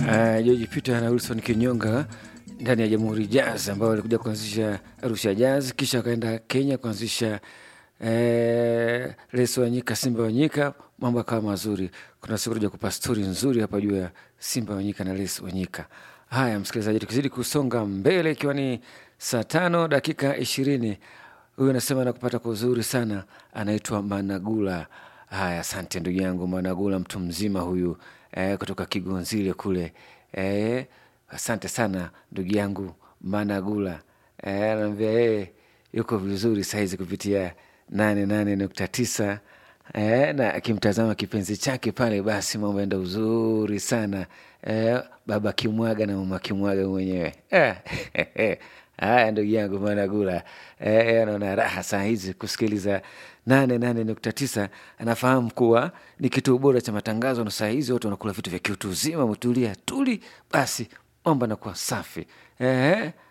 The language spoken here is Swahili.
uh, George Peter na Wilson Kinyonga ndani ya Jamhuri Jazz ambao walikuja kuanzisha Arusha Jazz, kisha wakaenda Kenya kuanzisha eh, Leso Wanyika, Simba Wanyika, mambo akawa mazuri. Kuna siku tuja kupa stori nzuri hapa juu ya Simba Wanyika na Leso Wanyika. Haya msikilizaji, tukizidi kusonga mbele, ikiwa ni saa tano dakika ishirini huyu anasema nakupata kwa uzuri sana, anaitwa Managula. Haya, asante ndugu yangu Managula, mtu mzima huyu eh, kutoka Kigonzile kule eh, asante sana ndugu yangu Managula eh, anaambia yeye yuko vizuri sahizi kupitia nane nane nukta tisa eh, na akimtazama kipenzi chake pale, basi mambo enda uzuri sana eh, baba Kimwaga na mama Kimwaga mwenyewe eh, Haya, ndugu yangu Managula eh, anaona raha saa hizi kusikiliza nane nane nukta tisa. Anafahamu kuwa ni kituo bora cha matangazo, na saa hizi watu wanakula vitu vya kiutu uzima, umetulia tuli, basi mambo anakuwa safi eh,